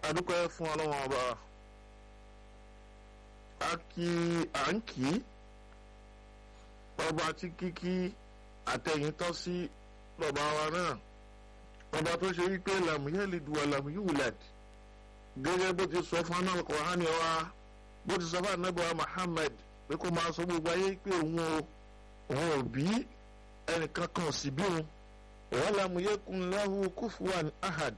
adúpẹ́ fún ọlọ́wọ́n ọba a kí à ń kí ọba tí kíkí àtẹ̀yìn tọ́ sí bàbá wa náà ọba tó ṣe wípé làmúyẹ́lì dùwà làmúyúwìlẹ̀d gẹ́gẹ́ bó ti sọ fún anáà kọ̀ọ̀hánì wa bó ti sọ fún anábọ̀ Muhammad pé kó máa sọ gbogbo ayé pé òun o òun ò bí ẹnìkan kan sì bí òun òun làmúyẹ́kùn lahu kufuwan ahad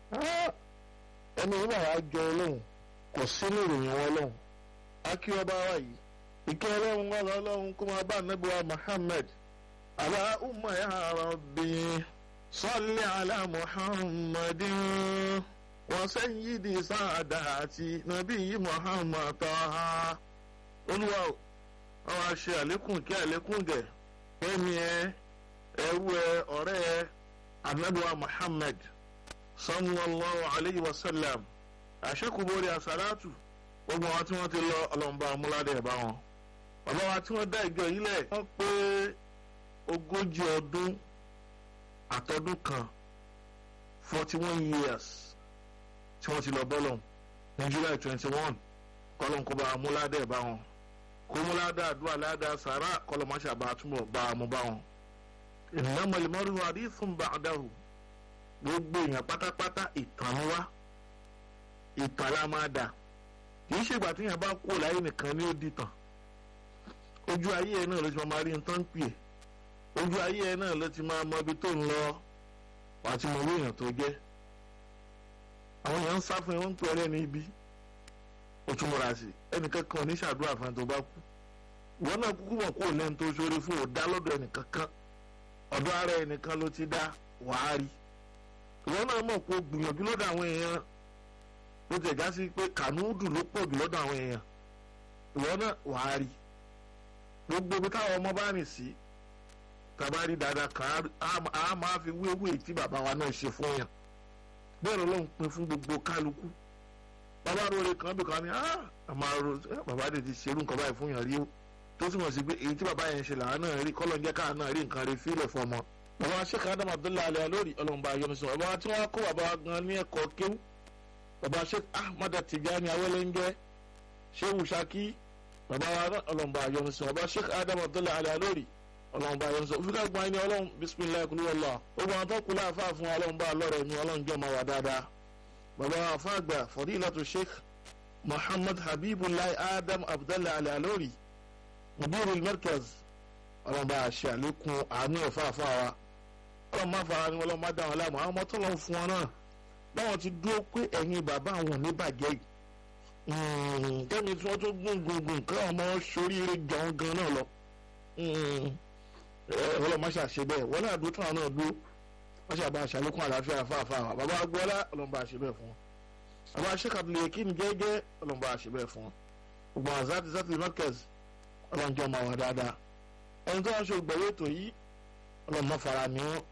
ẹni yìí bàbá jọ ọlọ́run kò sí ní ìròyìn wọn ọlọ́run akí ọba wa yìí ìkẹ́ ọlọ́run wà lọ́lọ́run kó máa bá ànábì wa Muhammad Allahumma ya Rabbi salli ala Muhammadin wa sayyidi saadati nabiyyi Muhammad taha olúwa o àwọn àṣẹ àlékún kí àlékún gẹ̀ ẹ̀mí ẹ ẹ̀wú ẹ ọ̀rẹ́ ẹ ànábì wa Muhammad sallallahu alayhi wa sallam àṣekùbọ̀rì àsàlátù gbogbo àwọn tí wọ́n ti lọ ọlọ́mọba amúládé ẹ̀ bá wọn. bàbá wa tí wọ́n dá ìjọ yìí lẹ̀ wọ́n pé ogójì ọdún àtọdún kan forty one years tí wọ́n ti lọ bọ́lọ̀ ní july twenty one kọ́lọ́n kó bá amúládé ẹ̀ bá wọn. kó múládé àdúrà ládà sàrà kọ́lọ́mọṣà bá túbọ̀ bá a mú bá wọn. innamal mar'u hadithun ba'dahu gbogbo èèyàn pátápátá ìtàn ni wá ìtàn la máa dà kì í ṣègbà tí èèyàn bá kú láyé nìkan ni ó di tàn ojú ayé ẹ náà ló ti máa rí nǹkan ń pè ojú ayé ẹ náà ló ti máa mọ ibi tó ń lọ wàá ti mọ owó èèyàn tó jẹ àwọn èèyàn ń sá fún ẹ wọn ń pè ọ lẹ́nu ibi ó tún múra sí ẹnìkan kan ò ní ṣàdúrà fún ẹ tó bá kú ìwọ náà kúkú mọ̀ kó lẹ́nu tó ṣoore fún ò dá lọ́dọ̀ ẹnìkan kan ọ̀dọ̀ ara ẹnìkan ló ti dá wàá rí ìwọ náà mọ̀ pé o gbìyànjú lọ́dọ̀ àwọn èèyàn ló tẹ̀ já sí pé kànúùdù ló pọ̀ jù lọ́dọ̀ àwọn èèyàn ìwọ náà wàá rí gbogbo ibi táwọn ọmọ bá rìn sí tàbá rí dáadáa kan á máa fi wéwé tí bàbá wa náà ṣe fún yàn bẹ́ẹ̀ ló ń pin fún gbogbo kálukú bàbá rore kan bí kan ní bàbá rẹ̀ ti ṣerú nǹkan báyìí fún yàn rí o tó túmọ̀ sí pé èyí tí bàbá yẹn ṣe làwọn náà rí kọ́lọ́ ń jẹ́ káà náà rí nǹkan rí fílẹ̀ fún ọmọ bàbá sheikh adam abdullahi alayhi lórí ọlọ́mọba ayọ́nusọ bàbá tí wọ́n kó bàbá gan ní ẹ̀kọ́ kéwú bàbá sheikh ahmad tijani awolenge shehu shaki bàbá ọlọ́mọba ayọ́nusọ bàbá sheikh adam abdullahi alayhi lórí ọlọ́mọba ayọ́nusọ òfin ká gbọ́n ẹni ọlọ́run bisimilayi kulu wàllá gbogbo àwọn tó kú láàfáà fún ọlọ́mọba alọ́rẹ̀ mi ọlọ́njọ́ máa wà dáadáa bàbá afáàgbà fadilatu sheikh muhammad habibullahi adam abdullahi alayhi lórí mudirul markaz ọlọ́mọba àṣẹ àlékún àánú ẹ̀fáàfáà wa ọlọ́run máa fara ni ọlọ́run máa dá wọn láàmú àwọn ọmọ tó lọ́n fún wọn náà báwọn ti dúró pé ẹ̀yin bàbá àwọn ní bàjẹ́ yìí kẹ́mi tí wọ́n tó gbùngbùngbùn káwọn ọmọ soríire jọ̀ọ́ gan náà lọ ọlọ́run máa ṣàṣe bẹ́ẹ̀ wọ́n náà dúró táwọn náà dúró wọ́n ṣàbá àṣàlékún àlàáfíà fáfáà bàbá agbọ́lá ọlọ́run bá ṣe bẹ́ẹ̀ fún wọn bàbá sẹ́kàtìlẹ̀ kí ni gẹ́gẹ́ ọlọ́run bá ṣe bẹ́ẹ̀ fún wọn gbogbo àwọn zati zati markaz ọlọ́run jọ máa wà dáadáa ẹni tó wá ṣe ògbẹ̀wé ètò yìí ọlọ́run má fara ni wọn